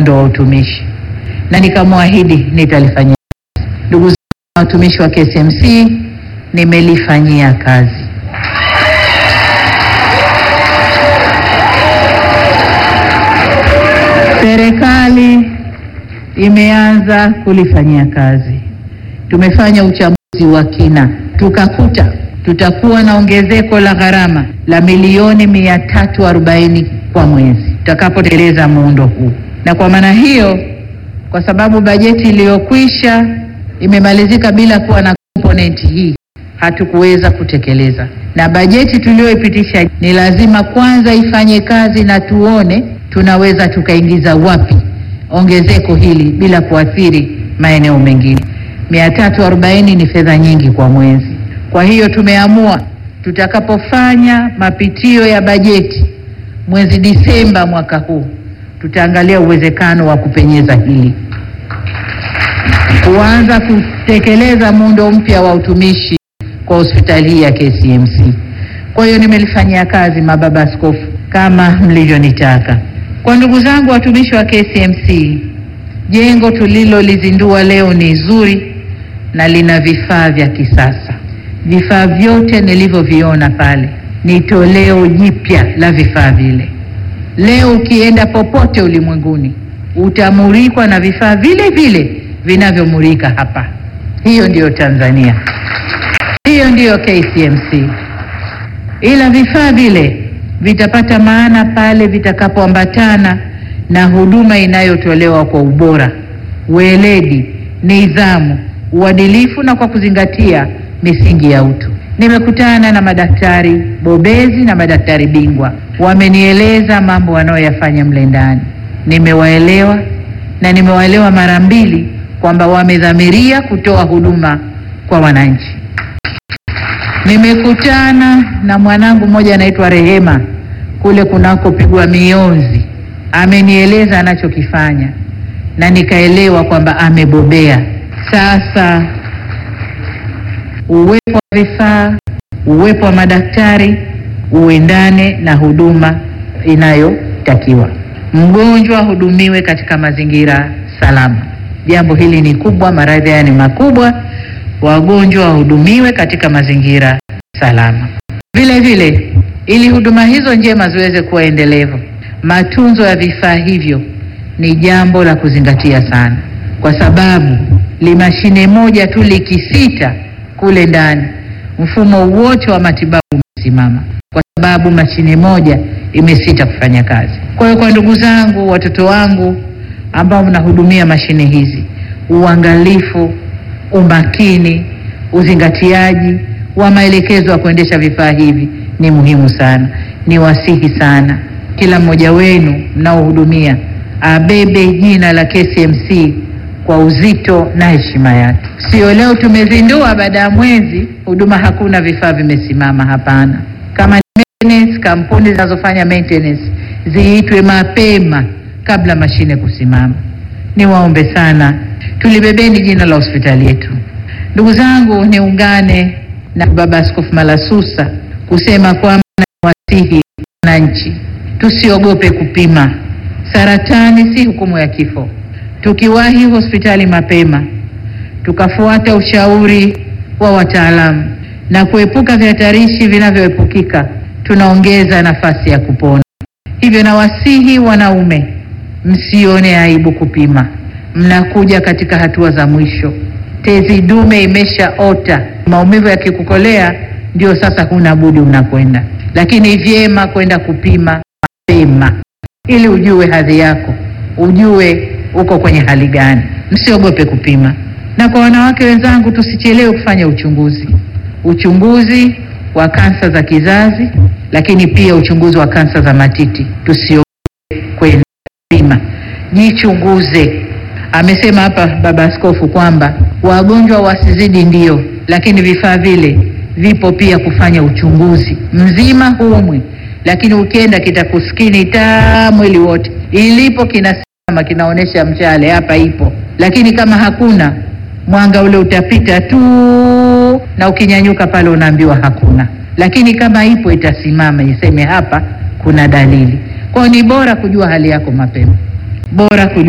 muundo wa utumishi, na nikamwahidi nitalifanyia. Ndugu zangu watumishi wa KCMC, nimelifanyia kazi. Serikali imeanza kulifanyia kazi. Tumefanya uchambuzi wa kina, tukakuta tutakuwa na ongezeko la gharama la milioni mia tatu arobaini kwa mwezi tutakapotekeleza muundo huu, na kwa maana hiyo, kwa sababu bajeti iliyokwisha imemalizika bila kuwa na komponenti hii, hatukuweza kutekeleza, na bajeti tuliyoipitisha ni lazima kwanza ifanye kazi na tuone tunaweza tukaingiza wapi ongezeko hili bila kuathiri maeneo mengine. mia tatu arobaini ni fedha nyingi kwa mwezi. Kwa hiyo tumeamua tutakapofanya mapitio ya bajeti mwezi Disemba mwaka huu, tutaangalia uwezekano wa kupenyeza hili, kuanza kutekeleza muundo mpya wa utumishi kwa hospitali hii ya KCMC. Kwa hiyo nimelifanyia kazi, mababa askofu, kama mlivyonitaka. Kwa ndugu zangu watumishi wa KCMC, jengo tulilolizindua leo ni zuri na lina vifaa vya kisasa. Vifaa vyote nilivyoviona pale ni toleo jipya la vifaa vile. Leo ukienda popote ulimwenguni utamurikwa na vifaa vile vile vinavyomurika hapa. Hiyo ndiyo Tanzania, hiyo ndiyo KCMC, ila vifaa vile vitapata maana pale vitakapoambatana na huduma inayotolewa kwa ubora, weledi, nidhamu, uadilifu na kwa kuzingatia misingi ya utu. Nimekutana na madaktari bobezi na madaktari bingwa, wamenieleza mambo wanayoyafanya mle ndani. Nimewaelewa na nimewaelewa mara mbili kwamba wamedhamiria kutoa huduma kwa wananchi. Nimekutana na mwanangu mmoja anaitwa Rehema kule kunakopigwa mionzi, amenieleza anachokifanya na nikaelewa kwamba amebobea. Sasa uwepo wa vifaa, uwepo wa madaktari uendane na huduma inayotakiwa. Mgonjwa ahudumiwe katika mazingira salama. Jambo hili ni kubwa, maradhi haya ni makubwa. Wagonjwa wahudumiwe katika mazingira salama. Vile vile, ili huduma hizo njema ziweze kuwa endelevu, matunzo ya vifaa hivyo ni jambo la kuzingatia sana, kwa sababu limashine moja tu likisita kule ndani, mfumo wote wa matibabu umesimama, kwa sababu mashine moja imesita kufanya kazi. Kwa hiyo, kwa ndugu zangu, watoto wangu ambao mnahudumia mashine hizi, uangalifu, umakini, uzingatiaji wa maelekezo ya kuendesha vifaa hivi ni muhimu sana. Ni wasihi sana kila mmoja wenu mnaohudumia abebe jina la KCMC kwa uzito na heshima yake. Sio leo tumezindua, baada ya mwezi huduma hakuna, vifaa vimesimama. Hapana. Kama ni maintenance, kampuni zinazofanya maintenance ziitwe mapema kabla mashine kusimama. Niwaombe sana, tulibebeni jina la hospitali yetu. Ndugu zangu, niungane na Baba Askofu Malasusa kusema kwamba nawasihi wananchi, tusiogope kupima. Saratani si hukumu ya kifo. Tukiwahi hospitali mapema, tukafuata ushauri wa wataalamu na kuepuka vihatarishi vinavyoepukika, tunaongeza nafasi ya kupona. Hivyo nawasihi wanaume, msione aibu kupima. Mnakuja katika hatua za mwisho, tezi dume imeshaota, maumivu yakikukolea, ndio sasa huna budi unakwenda, lakini vyema kwenda kupima mapema ili ujue hadhi yako, ujue uko kwenye hali gani. Msiogope kupima. Na kwa wanawake wenzangu, tusichelewe kufanya uchunguzi, uchunguzi wa kansa za kizazi, lakini pia uchunguzi wa kansa za matiti. Tusiogope kwenda kupima, jichunguze. Amesema hapa Baba Askofu kwamba wagonjwa wasizidi, ndio, lakini vifaa vile vipo pia kufanya uchunguzi mzima humwi lakini ukienda kitakuskini taa mwili wote, ilipo kinasimama kinaonyesha mshale hapa ipo, lakini kama hakuna mwanga ule utapita tu, na ukinyanyuka pale unaambiwa hakuna, lakini kama ipo itasimama iseme hapa kuna dalili. Kwa hiyo ni bora kujua hali yako mapema, bora kujua